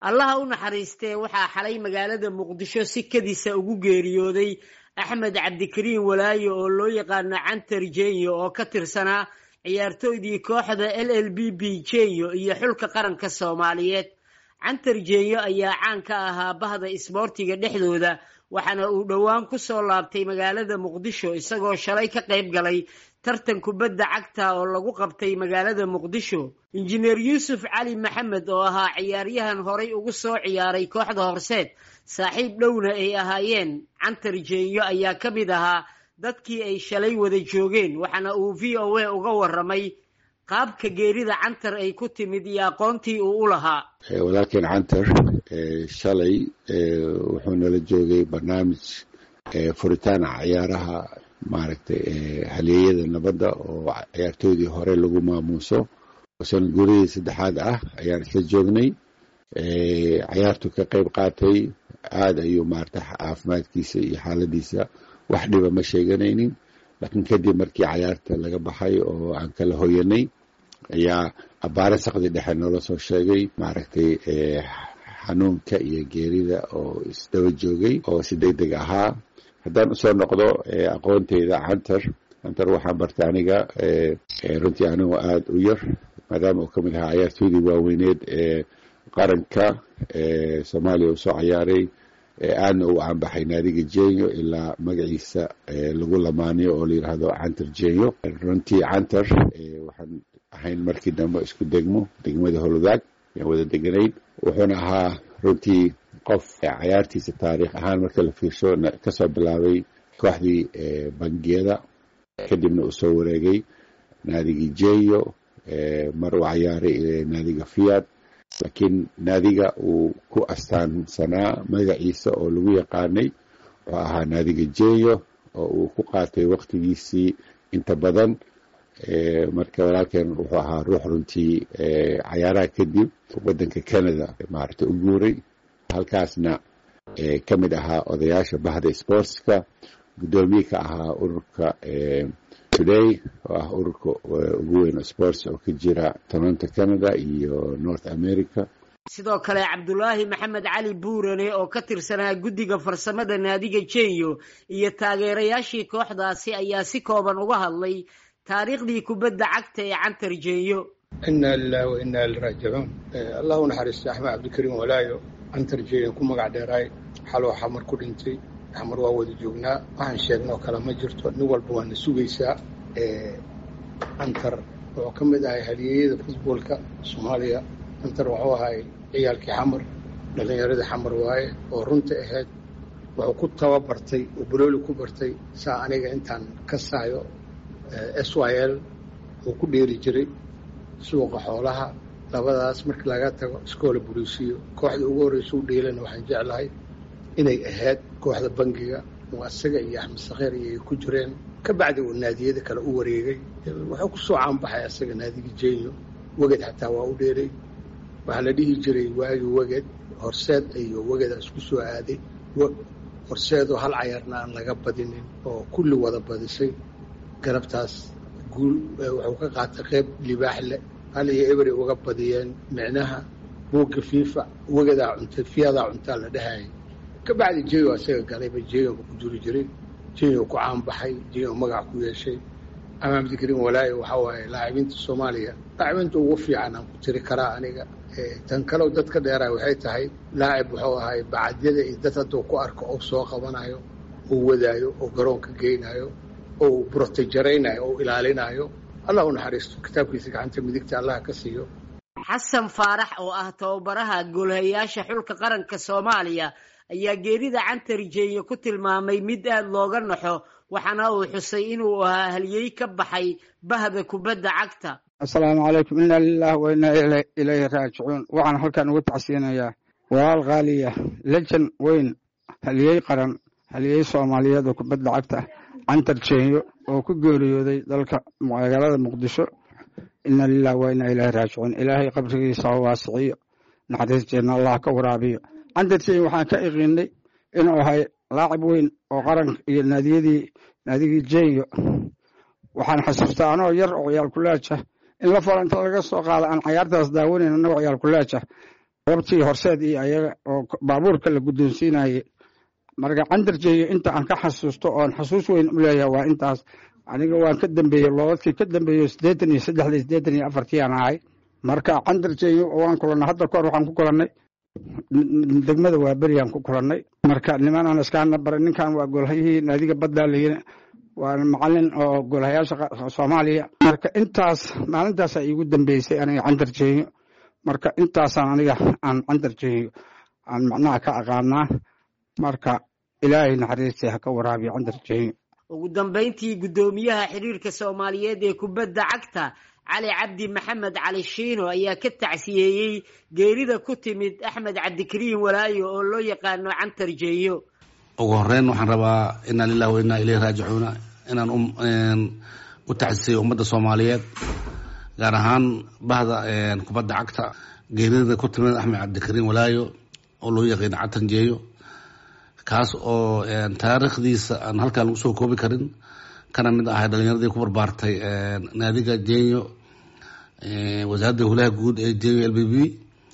allaha u naxariistee waxaa xalay magaalada muqdisho si kadisa ugu geeriyooday axmed cabdikariin walaayo oo loo yaqaano cantar jenyo oo ka tirsanaa ciyaartooydii kooxda l l b b jenyo iyo xulka qaranka soomaaliyeed cantar jenyo ayaa caan ka ahaa bahda isboortiga dhexdooda waxaana uu dhowaan ku soo laabtay magaalada muqdisho isagoo shalay ka qayb galay tartan kubadda cagta oo lagu qabtay magaalada muqdisho injineer yuusuf cali maxamed oo ahaa ciyaaryahan horay ugu soo ciyaaray kooxda horseed saaxiib dhowna ay ahaayeen cantar jenyo ayaa ka mid ahaa dadkii ay shalay wada joogeen waxaana uu v o a uga waramay qaabka geerida cantar ay ku timid iyo aqoontii uu u lahaa walaalkeen cantar shalay wuxuu nala joogay barnaamij furitaan ciyaaraha maaragtay halyeeyada nabadda oo ciyaartoydii hore lagu maamuuso sana guurihii saddexaad ah ayaan isla joognay ciyaartu ka qayb qaatay aada ayuu maarata caafimaadkiisa iyo xaaladiisa wax dhiba ma sheeganaynin laakiin kadib markii cayaarta laga baxay oo aan kala hoyanay ayaa abbaare saqdi dhexe noola soo sheegay maaragtay xanuunka iyo geerida oo isdaba joogay oo si deg deg ahaa haddaan usoo noqdo aqoonteyda cantar cantar waxaan bartay aniga runtii anigoo aada u yar maadaama uu ka mid ahaa ciyaartoydii waaweyneed ee qaranka soomaaliya uu soo ciyaaray aadna uu caanbaxay naadiga jenyo ilaa magaciisa lagu lamaaniyo oo la yidhaahdo cantar jenyo runtii cantar waxaan ahayn markii dambe isku degmo degmada holudaag ayaan wada deganayn wuxuuna ahaa runtii qof cayaartiisa taariikh ahaan marka la fiirsho kasoo bilaabay kooxdii bangiyada kadibna uu soo wareegay naadigii jenyo mar uu cayaaray naadiga fiad laakiin naadiga uu ku astaansanaa magaciisa oo lagu yaqaanay wuxuu ahaa naadiga jenyo oo uu ku qaatay waktigiisii inta badan marka walaalkeen wuxuu ahaa ruux runtii cayaaraha kadib waddanka canada maaragtay u guuray halkaasna ka mid ahaa odayaasha bahda sportska guddoomiye ka ahaa ururka today oo ah ururka ugu weyn sports oo ka jira toronto canada iyo north america sidoo kale cabdulaahi maxamed cali buurane oo ka tirsanaa guddiga farsamada naadiga jenyo iyo taageerayaashii kooxdaasi ayaa si kooban uga hadlay taariikhdii kubadda cagta ee cantar jenyo inaa lilahi wa inaa iliraajicuun allah u naxariistay axmed cabdikariim walaayo cantar jenyo ku magac dheeraay xaloo xamar ku dhintay xamar waa wada joognaa waxaan sheegnoo kale ma jirto nin walba waana sugaysaa cantar wuxuu ka mid ahay halyeeyada futboolka soomaaliya cantar wuxuu ahay ciyaalkii xamar dhallinyaradii xamar waaye oo runta ahayd wuxuu ku tababartay oo balooli ku bartay saa aniga intaan ka saayo s y l uu ku dheeri jiray suuqa xoolaha labadaas markii laga tago iskoola boliisiyo kooxda ugu horreysa u dheelana waxaan jeclahay inay ahayd kooxda bangiga oo asaga iyo axmed sakheer iyo ay ku jireen ka bacdi uu naadiyada kale u wareegay wuxuu ku soo caanbaxay asaga naadiga jenyo weged xataa waa u dheeray waxaa la dhihi jiray waagi weged horseed iyo wegeda isku soo aaday horseedoo hal cayarna aan laga badinin oo kulli wada badisay galabtaas guul wuxuu ka qaatay qayb libaax leh hal iyo ebery uga badiyeen micnaha buugga fiifa wegadaa cuntay fiyadaa cuntaa la dhahayay ka bacdi jenyo asaga galayba jenyoba ku jiri jiray jenyo ku caanbaxay jenyo magac ku yeeshay ama cabdikariin walaayo waxaa waaye laacibinta soomaaliya laacibinta ugu fiican aan ku tiri karaa aniga tan kalew dad ka dheeraay waxay tahay laacib wuxuu ahay bacadyada iyo dad hadduu ku arko oo soo qabanayo oo wadaayo oo garoonka geynayo oo brotejaraynayo oo ilaalinayo allah u naxariisto kitaabkiisa gacanta midigta allah ka siiyo xasan faarax oo ah tababaraha goolhayaasha xulka qaranka soomaaliya ayaa geerida cantar jenyo ku tilmaamay mid aada looga naxo waxaana uu xusay inuu ahaa halyey ka baxay bahda kubadda cagta assalaamu calaykum inaa lilahi wa inaa ilayhi raajicuun waxaan halkan uga tacsiinayaa walaal khaaliya lejan weyn halyey qaran halyey soomaaliyeed oo kubadda cagta cantar jenyo oo ku geeriyooday dalka magaalada muqdisho inaa lilahi wa inaa ilayhi raajicuun ilaahay qabrigiisa ha waasiciyo naxariisteedna allah ka waraabiyo cantar jenyo waxaan ka iqiinay inuu ahay laacib weyn oo qaranka iyo naadiyadii naadigii jenyo waxaan xasuustaa anoo yar oo ciyaal kulaaja in la falo inta laga soo qaado aan cayaartaas daawanayn annagoo ciyaal kulaaja goobtii horseed iyo ayaga oo baabuurka la guddoonsiinayay marka candarjeeyo inta aan ka xasuusto oon xasuus weyn u leeyahay waa intaas aniga waan ka dambeeyey loodadkii ka dambeeyo siddeetan iyo saddexdii siddeetan iyo afartii aan ahay marka candarjeeyo waan kulannay hadda kahor waxaan ku kulannay degmada waa beriyaan ku kulannay marka nimanaan iskaana baray ninkan waa golhayihii naadiga baddaa layihi waa macalin oo golhayaasha soomaaliya marka intaas maalintaasaa iigu dambeysay aniga candarjeeyo marka intaasaan aniga aan candarjeeyo aan macnaha ka aqaanaa marka ilaahay naxariistay ha ka waraabiyo candarjeeyo ugu dambayntii guddoomiyaha xiriirka soomaaliyeed ee kubadda cagta cali cabdi maxamed cali shiino ayaa ka tacsiyeeyey geerida ku timid axmed cabdikariin walaayo oo loo yaqaano cantarjeeyo ugu horeyn waxaan rabaa inaa lilahi wa inaa ileyhi raajicuuna inaan u tacsiyeeyo ummadda soomaaliyeed gaar ahaan bahda kubadda cagta geerida ku timid axmed cabdikariin walaayo oo loo yaqaano cantarjeeyo kaas oo taariikhdiisa aan halkaan lagu soo koobi karin kana mid ahay dhalinyaradii ku barbaartay naadiga jenyo wasaaradda hulaha guud ee jenyo l b b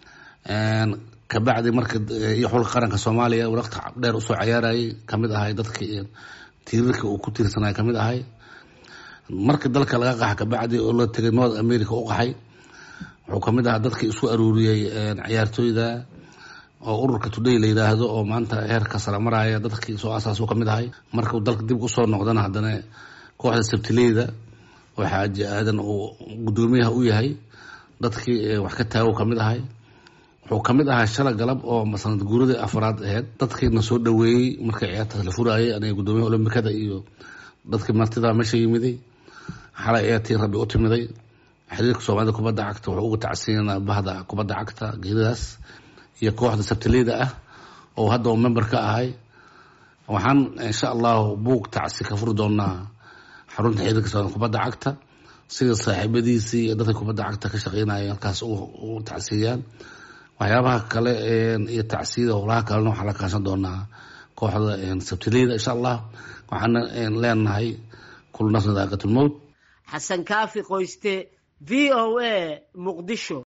kabacdi marka iyo xulka qaranka soomaaliya waqti dheer usoo cayaarayay kamid ahay dadkii tiirarka uu ku tiirsanay kamid ahay markii dalka laga qaxa kabacdi oo la tegay north america u qaxay wuxuu kamid ahaa dadkii isku aruuriyey ciyaartooyda oo ururka today la yidhaahdo oo maanta heerka sare maraya dadkii soo asaas u kamid ahay markuu dalka dib usoo noqdana haddana kooxda sabtileyda oo xaaji aadan uu guddoomiyaha u yahay dadkii wax ka taago kamid ahay wuxuu kamid ahaa shala galab oo masanad guuradii afraad aheyd dadkiina soo dhaweeyey markii ciyaartaas la furaayay aniga guddoomiyaha olombikada iyo dadkii martida meesha yimiday xalay ee tii rabbi u timiday xiriirka soomaalida kubadda cagta wuxuu uga tacsiinaa bahda kubadda cagta geeridaas iyo kooxda sabtileyda ah oo hadda uu member ka ahay waxaan insha allahu buug tacsi ka furi doonaa xarunta xiriirka soomaalida kubadda cagta sida saaxiibadiisii iyo dadka kubadda cagta ka shaqeynaya halkaas u tacsiiyaan waxyaabaha kale iyo tacsiyada howlaha kalena waxaa la kaashan doonaa kooxda sabtileyda insha allah waxaana leenahay kulu nafsin daaqatulmowt xasan kaafi qoyste v o a muqdisho